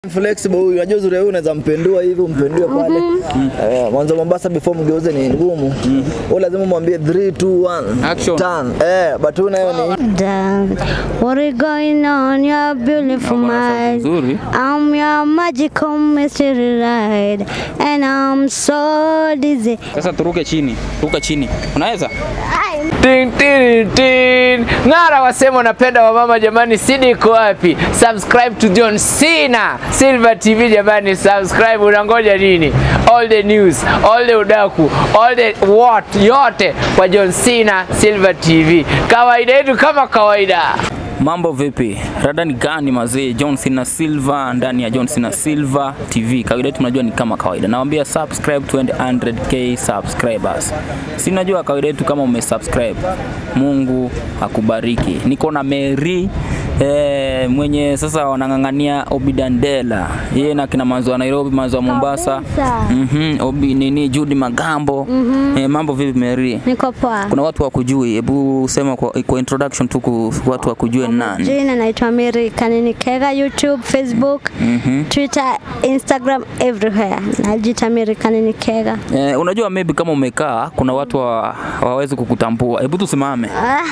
flexible huyu, unajua uzuri huyu unaweza mpendua hivi umpendue pale. Eh, mwanzo Mombasa before mgeuze ni ngumu. Wewe lazima mwambie 3 2 1 Action. turn. Eh, but huyu nayo ni Done. What is going on, your beautiful Bwana, mind? sauti nzuri. I'm your magical mystery ride, and I'm so dizzy. Sasa turuke chini, ruka chini. Unaweza? Tin, tin, tin. Ng'ara wasema unapenda wamama jamani, sidi iko wapi? Subscribe to John Cena Silver TV jamani, subscribe. Unangoja nini? All the news, all the udaku, all the what yote kwa John Cena Silver TV. Kawaida yetu kama kawaida. Mambo vipi? Rada ni gani mazee? John Cena Silva ndani ya John Cena Silva TV. Kawaida yetu tunajua ni kama kawaida. Nawaambia subscribe 200k subscribers. Si najua kawaida yetu kama umesubscribe. Mungu akubariki. Niko na Mary eh, mwenye sasa wanang'ang'ania Obidandela. Yeye na kina manzo wa Nairobi, manzo wa Mombasa. Kabisa. Mhm, Obi nini Judy Magambo. Eh, mambo vipi Mary? Niko poa. Kuna watu wakujui, hebu sema kwa, kwa introduction tu ku- watu wakujue ni nani. Jina naitwa Mary Kanini Kega, YouTube, Facebook, Twitter, Instagram, everywhere. Najita Mary Kanini Kega. Eh, unajua maybe kama umekaa kuna watu wa- hawawezi kukutambua. Hebu tusimame.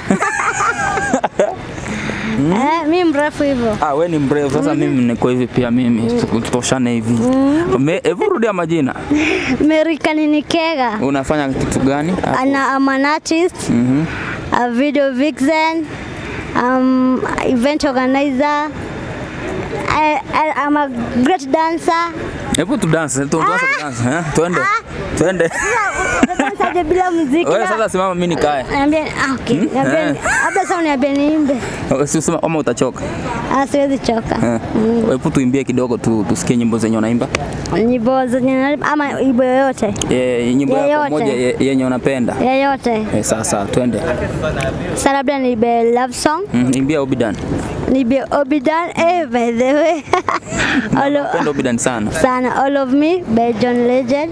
Eh, mi mrefu hivyo. Ah, we ni mrefu sasa, mimi niko hivi pia, mimi tutoshane hivi. Me- Hebu rudia majina. Mary Kanini Kega. Unafanya kitu gani? hapo? Ana, I'm an artist, a video vixen, um, event organizer. I, I, I'm a great dancer. Hebu tu dance, tu tuanze ku dance, eh? Twende. Twende. Dansaje bila muziki? Wewe na- sasa simama, mimi nikae. Niambie, ah, okay. Niambie, Eh. labda sasa uniambie niimbe. Si usema ama utachoka. Ah, siwezi choka. Eh. Hebu tuimbie kidogo tu tusikie nyimbo zenye unaimba. Nyimbo zenye na- ama wimbo yoyote Eh, nyimbo yako Yeyote. moja ye- yenye unapenda. yoyote. Eh, sasa twende. Sasa labda niimbe love song, Mm, Imbia Obidan. niimbe Obidan, eh, by the way. All of- Napenda Obidan sana. sana all of me by John Legend.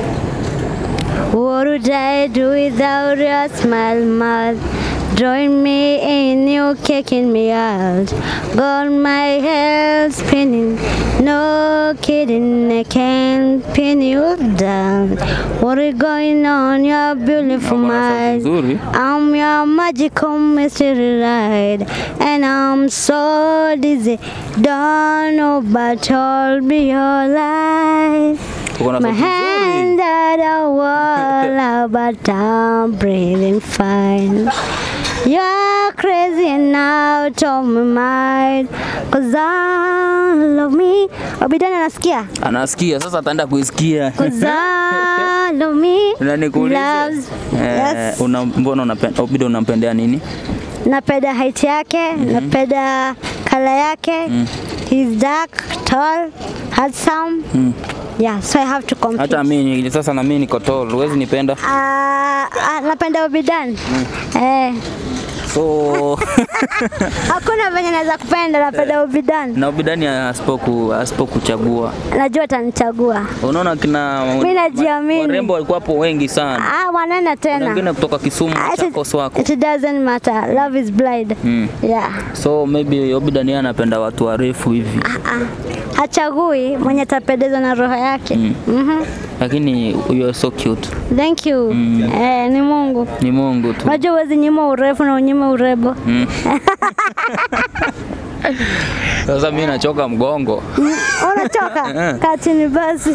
What would I do without your smile, mouth? Join me in you kicking me out. Got my head spinning, no kidding, I can't pin you down. What is going on, your beautiful Bwana, sauti mind? nzuri. I'm your magical mystery ride, and I'm so dizzy. Don't know, but hold me your life. Uko na My sauti nzuri. hand at the wall, but I'm breathing fine. You're crazy and out of my mind, cause I love me. Obidana nasikia? Anasikia sasa, ataenda kuisikia. Cause I love me. Na nikuulize, Loves. eh, Yes. una, mbona unapenda Obidan unampendea nini? napenda height yake napenda kala yake he's dark tall handsome yeah so i have to compete Hata mimi sasa, na mimi niko tall, huwezi nipenda. Ah, ah, napenda Obidan eh, So hakuna venye naweza kupenda napenda Obidan na Obidani asipoku asipokuchagua, najua atanichagua unaona kina Mimi najiamini. warembo walikuwa hapo wengi sana, ah, wanena Kuna wengine tena kutoka Kisumu, Ah, it- Machakos wako it doesn't matter love is blind Mm. yeah so maybe Obidan yeye anapenda watu warefu hivi, ah, hachagui mwenye atapendezwa na roho yake Mhm. lakini you are so cute, thank you eh, ni Mungu ni Mungu tu. Unajua huwezi nyima urefu na unyime urembo. Sasa mimi nachoka mgongo, Unachoka? Kaa chini basi.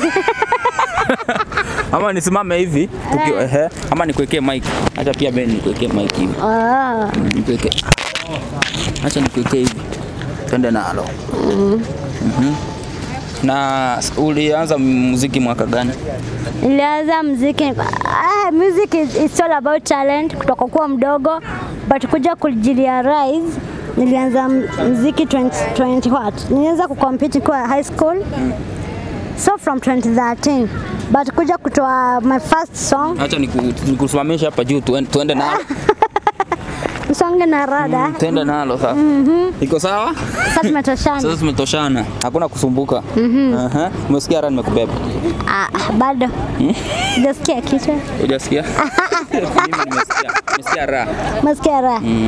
ama nisimame hivi tuki, ehe, ama nikuwekee mic, acha pia mimi nikuwekee mic hivi, Ah, nikuwekee, acha nikuwekee hivi, twende nalo. Mhm. Na s- ulianza muziki mwaka gani? Nilianza muziki ah, music is, is all about talent kutoka kuwa mdogo but kuja kujirealize nilianza m- muziki 20, 20 what? Nilianza kucompete kwa high school. So from 2013 but kuja kutoa my first song Acha niku- nikusimamishe hapa juu tuende, tuende nalo. msonge na rada. Tuende nalo sasa. Iko sawa? Sasa tumetoshana. Sasa tumetoshana. Hakuna kusumbuka. Aha. Umesikia hata nimekubeba. Ah, bado. Sijasikia kitu. Hujasikia? Mimi nimesikia. Nimesikia raha. Masikia raha.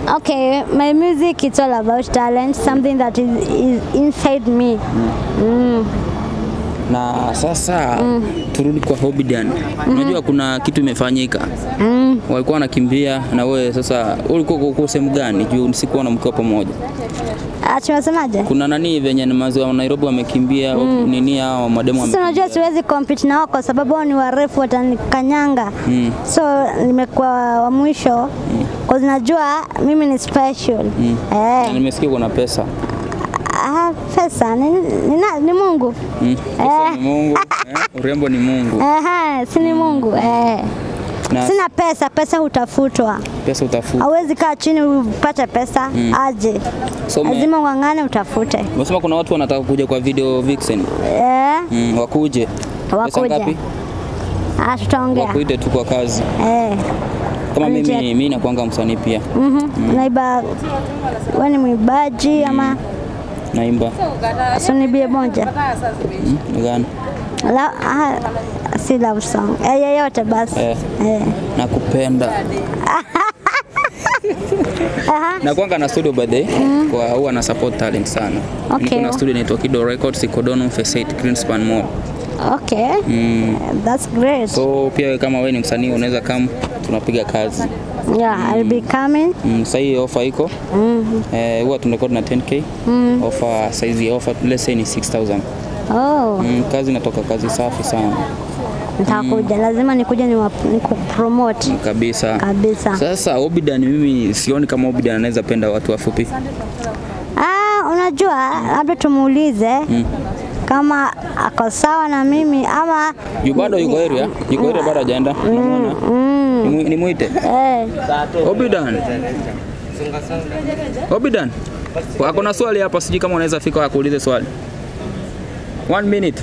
Okay, my music it's all about talent, something that is, is inside me. Mm. Na sasa turudi kwa Hobidan. Unajua kuna kitu imefanyika. Mm. Walikuwa wanakimbia na wewe sasa ulikuwa uko sehemu gani? Juu sikuona mkiwa pamoja. Ah, tunasemaje? Kuna nani venye ni maziwa wa Nairobi wamekimbia nini hao mademu Sasa wamekimbia. unajua siwezi compete na wao kwa sababu wao ni warefu watanikanyanga. Mm. So nimekuwa wa mwisho kwa najua mimi ni special. Na Eh, nimesikia kuna pesa. ah, pesa ni, ni, na- ni Mungu. Mm. Pesa ni Mungu. Eh? Urembo ni Mungu. Aha, si ni Mungu. Eh. Na Sina pesa, pesa hutafutwa. pesa utafuta. Hauwezi kaa chini upate pesa aje. So ume- Lazima ung'ang'ane utafute. Umesema kuna watu wanataka kuja kwa video vixen. Eh, Mm, wakuje. Pesa Wakuje. ngapi? ah, tutaongea. Wakuite tu kwa kazi. Eh. Kama mimi Wanijia- mimi nakuanga msanii pia. Mhm. Naiba wewe ni mwibaji ama Naimba. sunibie moja? Mm, gani? La, ah, si love song. Eh, yeyote basi. Eh. Eh. Nakupenda. Aha. Nakuanga na studio by the way, kwa huwa na support talent sana. Okay. Niko na studio inaitwa Kido Records iko Donholm Phase 8 Greenspan Mall. Okay. Mm. That's great. So pia wewe kama wewe ni msanii unaweza kama tunapiga kazi. Yeah, I'll be coming. Mm, sasa hii offer iko Mhm. eh, huwa tunarekodi na 10k. Offer size ya offer let's say ni 6000. Oh, Mm, kazi inatoka kazi safi sana nitakuja. Lazima nikuje niwa- nikupromote kabisa. kabisa. Sasa Obidan mimi sioni kama Obidan anaweza penda watu wafupi. Ah, unajua labda tumuulize kama ako sawa na mimi ama Yu bado yuko area, yuko area bado hajaenda. Unamuona? Nimu- Nimuite. eh, Obidan. Obidan. Wako na swali hapa sijui kama unaweza fika akuulize swali. One minute.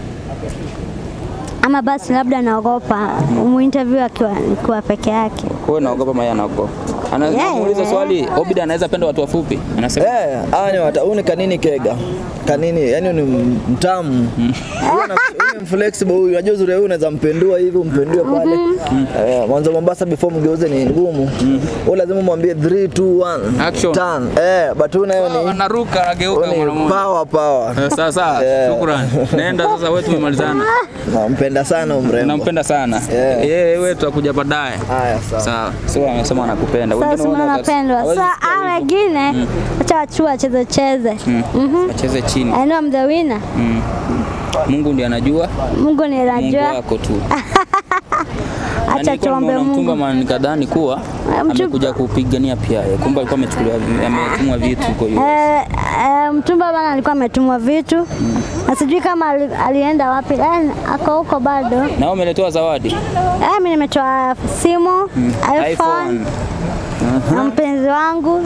ama basi labda naogopa umuinterview akiwa nikiwa peke yake. Wewe naogopa Maya anaogopa. Anaweza Yeah. kumuuliza swali, Obidan anaweza penda watu wafupi? Anasema Eh, hawa ni wata, huyu ni kanini kega. Kanini, yani ni mtamu. Huyu ana- huyu ni flexible huyu. Unajua uzuri huyu unaweza mpendua hivi umpendue pale. Eh, mwanzo Mombasa before mgeuze ni ngumu. Wewe lazima mwambie 3 2 1 Action. turn. Eh, but huyu nayo ni anaruka anageuka huyu mara ni moja. power power. Eh, Sasa, Yeah. shukrani. Nenda sasa, wewe tumemalizana. Nampenda sana huyu mrembo. Nampenda sana. Yeah. Yeye wewe tutakuja baadaye. Haya sawa. Sawa. Sio amesema anakupenda. Sasa Wengine simona wana- napendwa. hawezi Sasa sikia a hivyo. wengine acha wachua cheze cheze. Mhm. Wacheze chini. I know I'm the winner. Mm. Mungu ndiye anajua. Mungu ni Mungu anajua. wako tu. Na Acha nilikuwa tuombe nimeona mtumba Mungu. man nikadhani kuwa Mtumba- amekuja kupigania pia yeye. Kumbe alikuwa amechukuliwa ametumwa vitu huko hiyo. Eh, eh, mtumba bana alikuwa ametumwa vitu na sijui kama ali, alienda wapi. Eh, ako huko bado. Na wewe umeletewa zawadi. Eh, mimi nimetoa simu iPhone na mpenzi wangu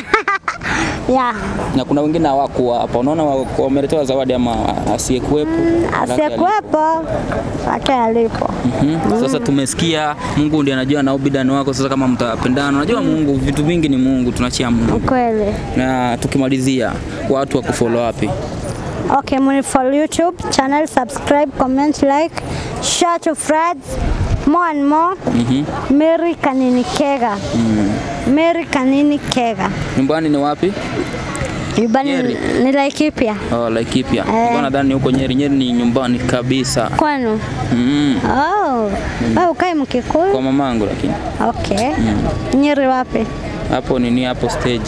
yeah. Na kuna wengine hawakuwa hapa. Unaona wa- wameletewa zawadi ama asiyekuwepo. Asiyekuwepo hata alipo. Mhm. Sasa tumesikia Mungu ndiye anajua na ubidani wako. Sasa kama mtapendana, unajua Mungu, vitu vingi ni Mungu, tunachia Mungu. Kweli. Na tukimalizia, watu wa kufollow wapi? Okay, muni follow YouTube channel, subscribe, comment, like, share to friends, more and more. Mary Kanini Kega. Mary Kanini Kega. Nyumbani ni wapi? Nyumbani Nyeri. ni Laikipia. Oh, Laikipia. Eh. Nilikuwa nadhani huko Nyeri. Nyeri ni nyumbani kabisa. Kwenu? Mm. Oh, wewe ukae Kwa Mkikuyu? mamangu lakini. Okay. Nyeri wapi? Hapo nini hapo stage.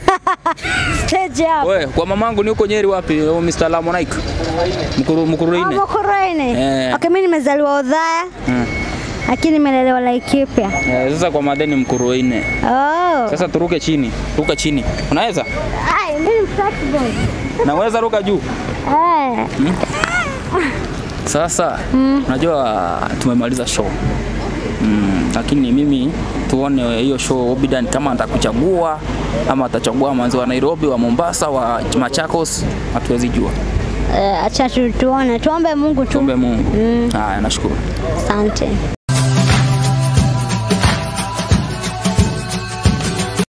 Stage hapo. Wewe, kwa mamangu ni huko Nyeri wapi? Oh, Mr. Lamonaik. Mkuru Mkuruine. Mkuruini. Eh. Okay, mimi nimezaliwa Udhaya. Mm. Lakini nimelelewa Laikipia. Eh, sasa kwa madeni Mkuruine. Oh. Sasa turuke chini. Ruka chini. Unaweza? Ai, mimi ni flexible. Naweza ruka juu. Eh. Sasa unajua tumemaliza show mm, lakini mimi tuone hiyo show Obidan kama atakuchagua ama atachagua manzi wa Nairobi, wa Mombasa, wa Machakos, hatuwezi jua. Eh, acha tu tuone, tuombe Mungu tu. Tuombe Mungu. Haya, nashukuru. Asante.